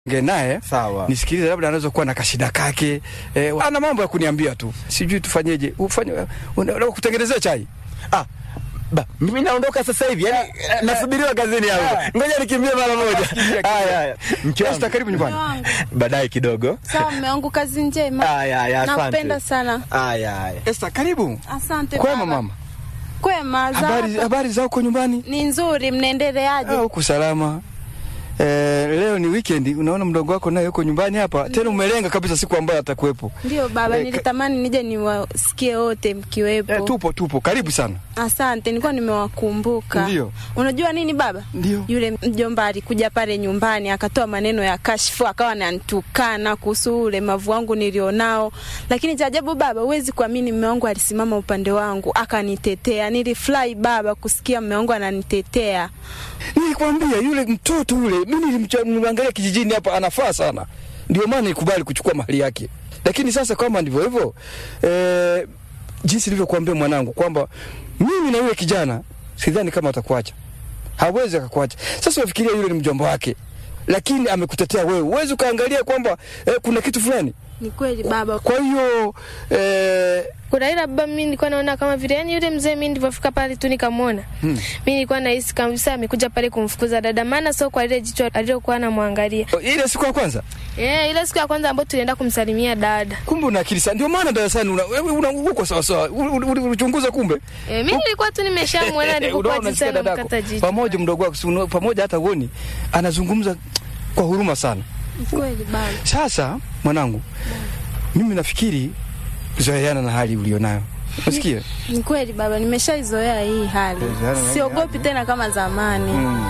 nge naye Sawa. nisikilize, labda anaweza kuwa na kashida kake eh, ana mambo ya kuniambia tu, sijui tufanyeje. Ufanye unataka kutengenezea chai Ah, ba, mimi naondoka sasa hivi. Yaani nasubiriwa kazini hapo. Ngoja nikimbie mara moja. Haya haya. Mke wangu. Esther, karibu nyumbani. wangu. Baadaye kidogo. Sawa, mume wangu, kazi njema. Haya haya, asante. Nakupenda sana. Haya haya. Esther, karibu. Asante Kwema baba. mama, Kwema za habari habari za huko nyumbani? ni nzuri, mnaendeleaje? Ah, huku salama. Eh, leo ni weekend, unaona mdogo wako naye yuko nyumbani hapa, tena umelenga kabisa siku ambayo atakuwepo. Ndio baba, Eh, nilitamani nije niwasikie wote mkiwepo. Eh, tupo tupo, karibu sana. Asante, nilikuwa nimewakumbuka. Ndio. Unajua nini baba? Ndio. Yule mjomba alikuja pale nyumbani akatoa maneno ya kashfu, akawa ananitukana kuhusu ulemavu wangu nilionao, lakini cha ajabu baba, huwezi kuamini, mume wangu alisimama upande wangu akanitetea. Nilifurahi baba kusikia mume wangu ananitetea. Nilikwambia yule mtoto yule, mimi nilimcha- nilimwangalia kijijini hapa, anafaa sana, ndio maana nilikubali kuchukua mali yake. Lakini sasa kama ndivyo hivyo, eh, jinsi nilivyokuambia mwanangu kwamba mimi na yule kijana sidhani kama atakuacha, hawezi akakuacha. Sasa unafikiria yule ni mjomba wake, lakini amekutetea wewe, huwezi ukaangalia kwamba eh, kuna kitu fulani. Ni kweli baba, Kwa hiyo eh, kuna ila baba, mimi nilikuwa naona kama vile yani yule mzee, mimi nilipofika pale tu nikamwona, Hmm. mimi nilikuwa nahisi kabisa amekuja pale kumfukuza dada, maana sio kwa ile jicho alilokuwa anamwangalia. ile siku ya kwanza Eh, ile siku ya kwanza ambayo tulienda kumsalimia dada. kumbe una akili sana, ndio maana darasani una, wewe una uko sawa sawa, ulichunguza kumbe Eh, mimi nilikuwa tu nimeshamwona Unaona, nilipokuwa jinsi unasikia dadako anamkata jicho. pamoja mdogo wako si unaona, pamoja hata uoni anazungumza kwa huruma sana. ni kweli baba. Sasa mwanangu, mimi nafikiri zoeana na hali ulionayo, unasikia? Ni kweli baba, nimeshaizoea hii hali, Zoeana na hii siogopi tena kama zamani. Mm.